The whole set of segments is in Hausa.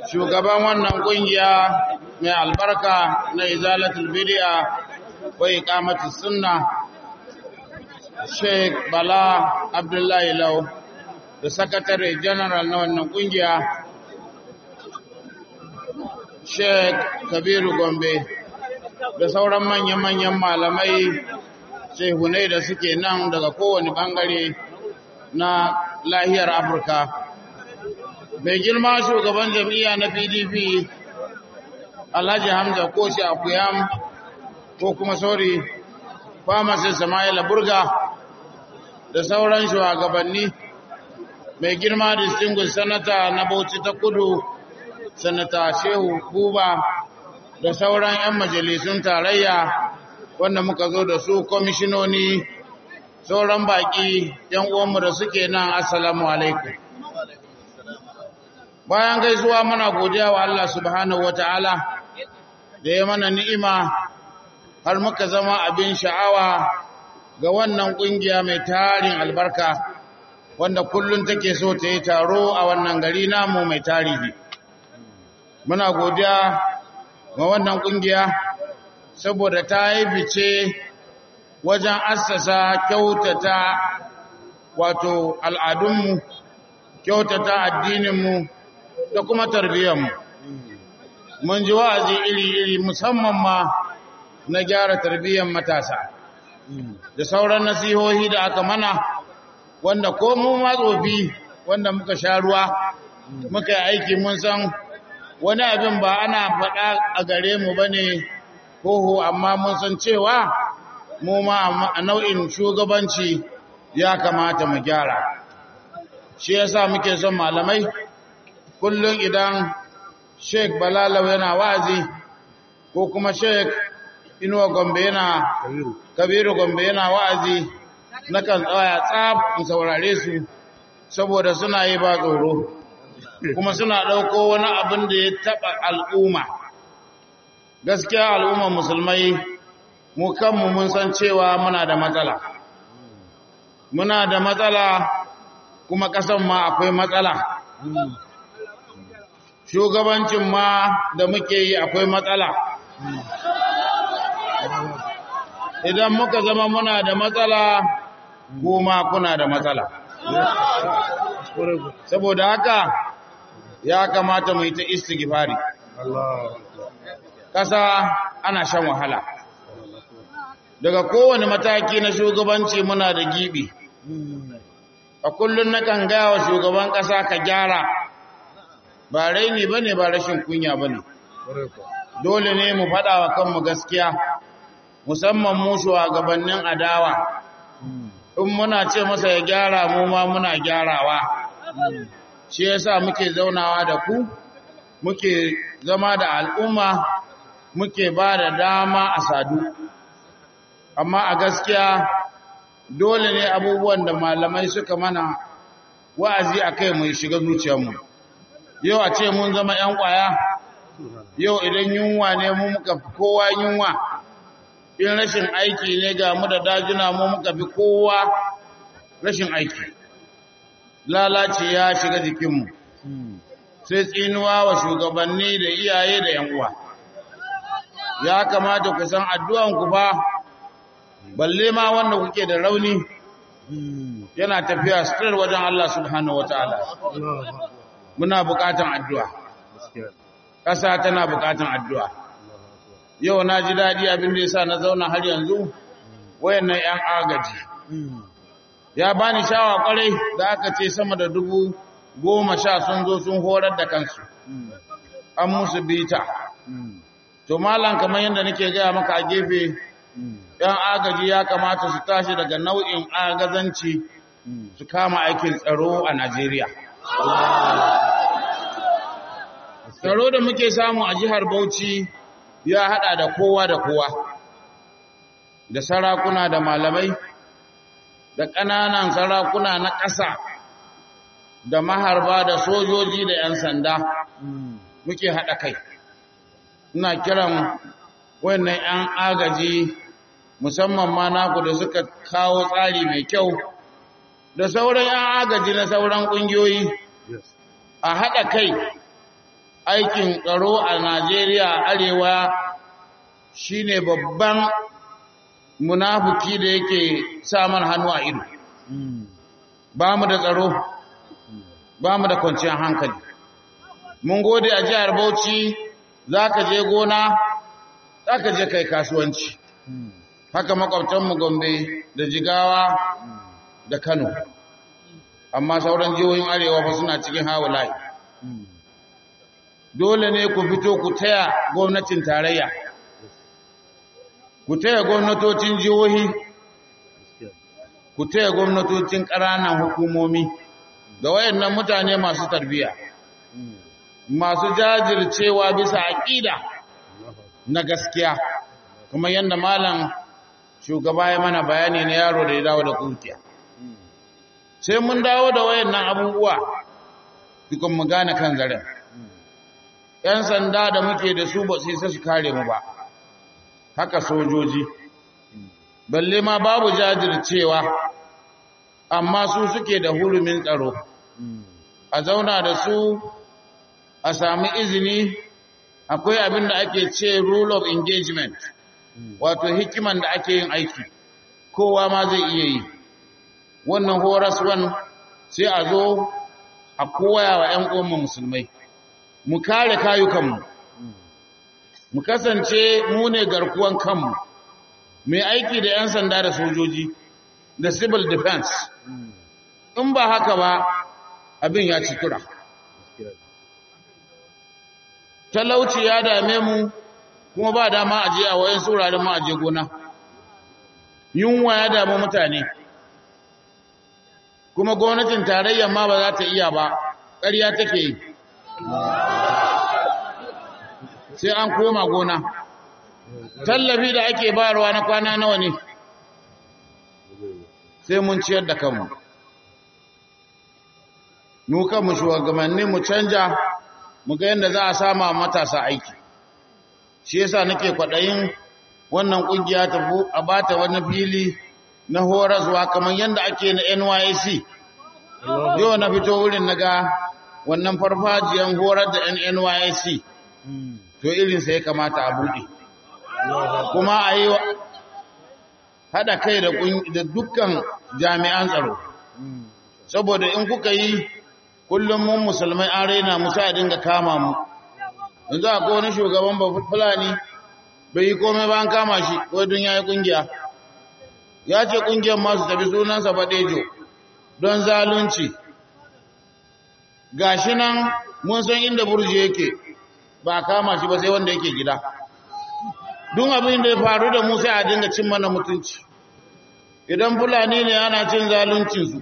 shugaban wannan kungiya mai albarka na izalatul bid'a wa iqamatus sunna Sheikh Bala Abdullahi Lau da sakatare general na wannan kungiya Sheikh Kabiru Gombe da sauran manyan-manyan malamai shehunai da suke nan daga kowane bangare na lahiyar Afirka. Mai girma shugaban jam'iyya na PDP Alhaji Hamza Koshi Akuyam ko kuma sori Kwamasin Sama'ila Burga da sauran shugabanni mai girma distinguished sanata na Bauchi ta Kudu sanata Shehu Buba da sauran 'yan majalisun tarayya wanda muka zo da su kwamishinoni sauran baki 'yan uwanmu da suke nan assalamu alaikum bayan gaisuwa muna godiya wa Allah subhanahu wataala da ya mana ni'ima har muka zama abin sha'awa ga wannan kungiya mai tarin albarka wanda kullum take so ta yi taro a wannan gari namu mai tarihi muna godiya ga wannan kungiya saboda ta yi fice wajen assasa kyautata wato al'adunmu kyautata addininmu da kuma tarbiyyarmu mun ji wa'azi iri-iri musamman ma na gyara tarbiyyar matasa da sauran nasihohi da aka mana wanda ko mu matsofi wanda muka sha ruwa muka yi aiki mun san wani abin ba ana faɗa a gare mu ba ne koho amma mun san cewa mu ma a nau'in shugabanci ya kamata mu gyara shi yasa muke son malamai kullum idan sheik balalau yana wa'azi ko kuma sheik inuwa gombe yana kabiru gombe yana wa'azi nakan tsaya tsab in saurare su saboda suna yi ba tsoro kuma suna ɗauko wani abin da ya taɓa al'umma gaskiya al'umman musulmai mu kanmu mun san cewa muna da matsala muna da matsala kuma ƙasan ma akwai matsala shugabancin ma da muke yi akwai matsala idan muka zama muna da matsala goma kuna da matsala saboda haka ya kamata mu yi ta istighfari kasa ana shan wahala daga kowane mataki na shugabanci muna da gibi a kullum na kan gaya wa shugaban kasa ka gyara ba raini ba ne ba rashin kunya ba ne dole ne mu faɗa wa kanmu gaskiya musamman mu shugabannin adawa in muna ce masa ya gyara mu ma muna gyarawa shi yasa muke zaunawa da ku muke zama da al'umma muke ba da dama a sadu amma a gaskiya dole ne abubuwan da malamai suka mana wa'azi a kai mai shiga zuciyarmu yau a ce mun zama ‘yan ƙwaya yau idan yunwa ne mu muka fi kowa yunwa in rashin aiki ne ga mu da dajuna mu muka fi kowa rashin aiki lalace ya shiga jikinmu sai tsinuwa wa shugabanni da iyaye da ‘yan uwa ya kamata ku san addu'anku ba balle ma wanda kuke da rauni yana tafiya sitar wajen Allah subhanahu wataala muna bukatan addu'a ƙasa tana bukatan addu'a yau na ji daɗi abin da yasa na zauna har yanzu wayannan ‘yan agaji ya bani shawa kwarai da aka ce sama da dubu goma sha sun zo sun horar da kansu an musu bita to malam kamar yadda nake gaya maka a gefe ‘yan agaji ya kamata su tashi daga nau'in agazanci su kama aikin tsaro a Najeriya. Tsaro da muke samu a jihar Bauchi ya haɗa da kowa da kowa, da sarakuna da malamai, da ƙananan sarakuna na ƙasa, da maharba da sojoji da ‘yan sanda muke haɗa kai. Ina kiran wannan ‘yan agaji musamman ma naku da suka kawo tsari mai kyau da sauran ‘yan agaji na sauran ƙungiyoyi a haɗa kai aikin tsaro a Najeriya arewa shine babban munafuki da yake samun hannu a ido ba mu da tsaro ba mu da kwanciyar hankali mun gode a jihar Bauchi za ka je gona za ka je kai kasuwanci haka makwabtanmu Gombe da Jigawa da Kano amma sauran jihohin arewa fa suna cikin hawulayi dole ne ku fito ku taya gwamnatin tarayya ku taya gwamnatocin jihohi ku taya gwamnatocin ƙananan hukumomi da wayannan mutane masu tarbiyya masu jajircewa bisa aƙida na gaskiya kuma yadda malam shugaba ya mana bayani na yaro da ya dawo da kurkiya sai mun dawo da wayannan abubuwa dukkan mu gane kan zaren ‘yan sanda da muke da su ba su isa su kare mu ba haka sojoji balle ma babu jajircewa amma su suke da hurumin tsaro a zauna da su a sami izini akwai abin da ake ce rule of engagement wato hikiman da ake yin aiki kowa ma zai iya yi wannan horaswan sai a zo a koya wa 'yan uwanmu musulmai mu kare kayukanmu mu kasance mu ne garkuwan kanmu mai aiki da 'yan sanda da sojoji da civil defense in ba haka ba abin ya ci tura talauci ya dame mu kuma ba dama aje a wayan sauraron mu aje gona yunwa ya damu mutane kuma gwamnatin tarayyar ma ba za ta iya ba ƙarya take yi sai an koma gona tallafi da ake bayarwa na kwana nawa ne sai mun ciyar da kanmu mu kanmu shugabanni mu canja mu ga yadda za a sama matasa aiki shi yasa nake kwaɗayin wannan ƙungiya ta a bata wani fili na horaswa kamar yadda ake na NYC yau na fito wurin naga wannan farfajiyan horar da NYC to irinsa ya kamata a buɗe kuma a yi haɗa kai da dukkan jami'an tsaro saboda in kuka yi kullum mun musulmai an raina musa a dinga kama mu yanzu a wani shugaban ba fulani bai yi komai ba an kama shi wadun ya yi ƙungiya ya ce ƙungiyar masu tafi sunansa baɗejo don zalunci gashi nan mun san inda burji yake ba kama shi ba sai wanda yake gida duk abin da ya faru da mu sai a dinga cin mana mutunci idan fulani ne ana cin zaluncinsu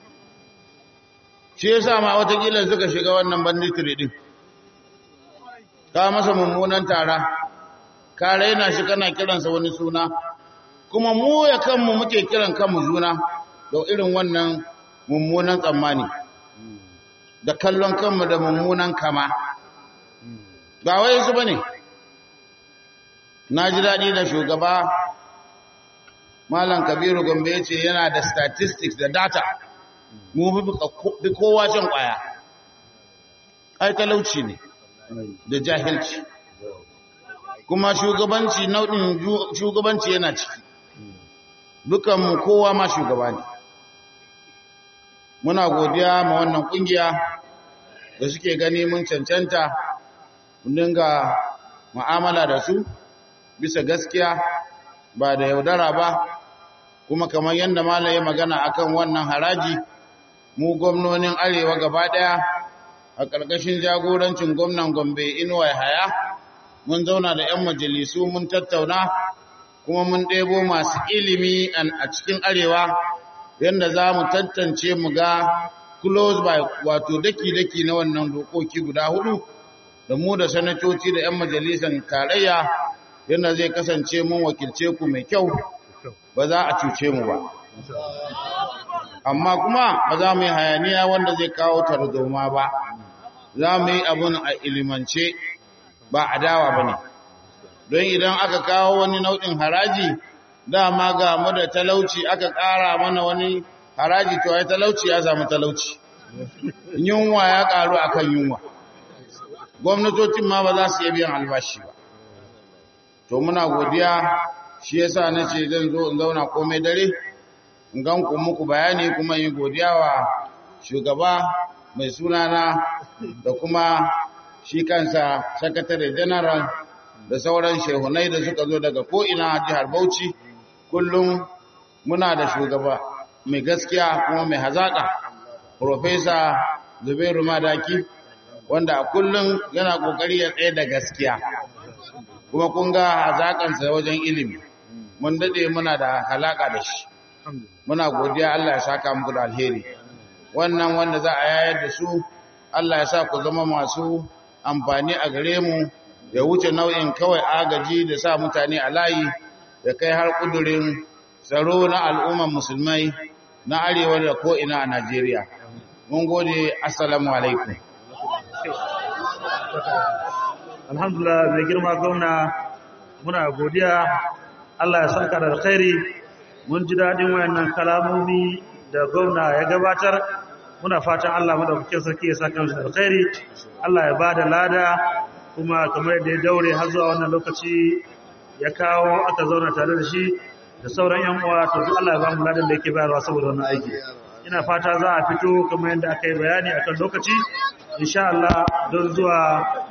shi yasa ma watakila suka shiga wannan banditiri din ka masa mummunan tara ka raina shi kana kiransa wani suna kuma mu ya kanmu muke kiran kanmu juna da irin wannan mummunan tsammani da kallon kanmu da mummunan kama ba wai su bane na ji daɗi da shugaba malam kabiru gombe ya ce yana da statistics da data mu bi kowa shan ƙwaya ai talauci ne da jahilci kuma shugabanci nau'in shugabanci yana ciki dukanmu kowa ma shugaba ne muna godiya ma wannan kungiya da suke gani mun cancanta mun dinga mu'amala da su bisa gaskiya ba da yaudara ba kuma kamar yadda malaye magana akan wannan haraji mu gwamnonin arewa gaba daya a ƙarƙashin jagorancin gwamnan gombe inuwa haya mun zauna da 'yan majalisu mun tattauna kuma mun ɗebo masu ilimi a cikin arewa yadda za mu tantance mu ga close by wato daki-daki na wannan dokoki guda hudu da mu da sanatoci da 'yan majalisar tarayya yadda zai kasance mun wakilce ku mai kyau ba za a cuce mu ba amma kuma ba za mu yi hayaniya wanda zai kawo tarzoma ba za mu yi abin a ilimance ba adawa ba ne don idan aka kawo wani nau'in haraji dama ga mu da talauci aka ƙara mana wani haraji to ai talauci ya samu talauci yunwa ya ƙaru akan yunwa gwamnatocin ma ba za su iya biyan albashi ba to muna godiya shi yasa nace zan zo in zauna komai dare in gan ku muku bayani kuma yi godiya wa shugaba mai sunana da kuma shi kansa sakatare general da sauran shehunai da suka zo daga ko'ina jihar Bauchi kullum muna da shugaba mai gaskiya kuma mai hazaƙa Profesa Zubairu Madaki wanda a kullum yana ƙoƙari ya tsaye da gaskiya kuma kun ga hazaƙansa wajen ilimi mun daɗe muna da halaƙa da shi muna godiya Allah ya saka muku da alheri wannan wanda za a yayar da su Allah ya sa ku zama masu amfani a gare mu ya wuce nau'in kawai agaji da sa mutane a layi da kai har kudurin tsaro na al'umman musulmai na arewa da ko'ina a Najeriya. Mun gode, Assalamu alaikum. Alhamdulillah mai girma gwamna muna godiya Allah ya saka da alkhairi mun ji daɗin wayannan kalamomi da gwamna ya gabatar muna fatan Allah madaukakin sarki ya saka da alkhairi Allah ya bada lada kuma kamar yadda ya daure har zuwa wannan lokaci ya kawo aka zauna tare da shi da sauran yan uwa to duk Allah ya ba mu ladan da yake bayarwa saboda wannan aiki ina fata za a fito kamar yadda aka yi bayani akan lokaci insha Allah don zuwa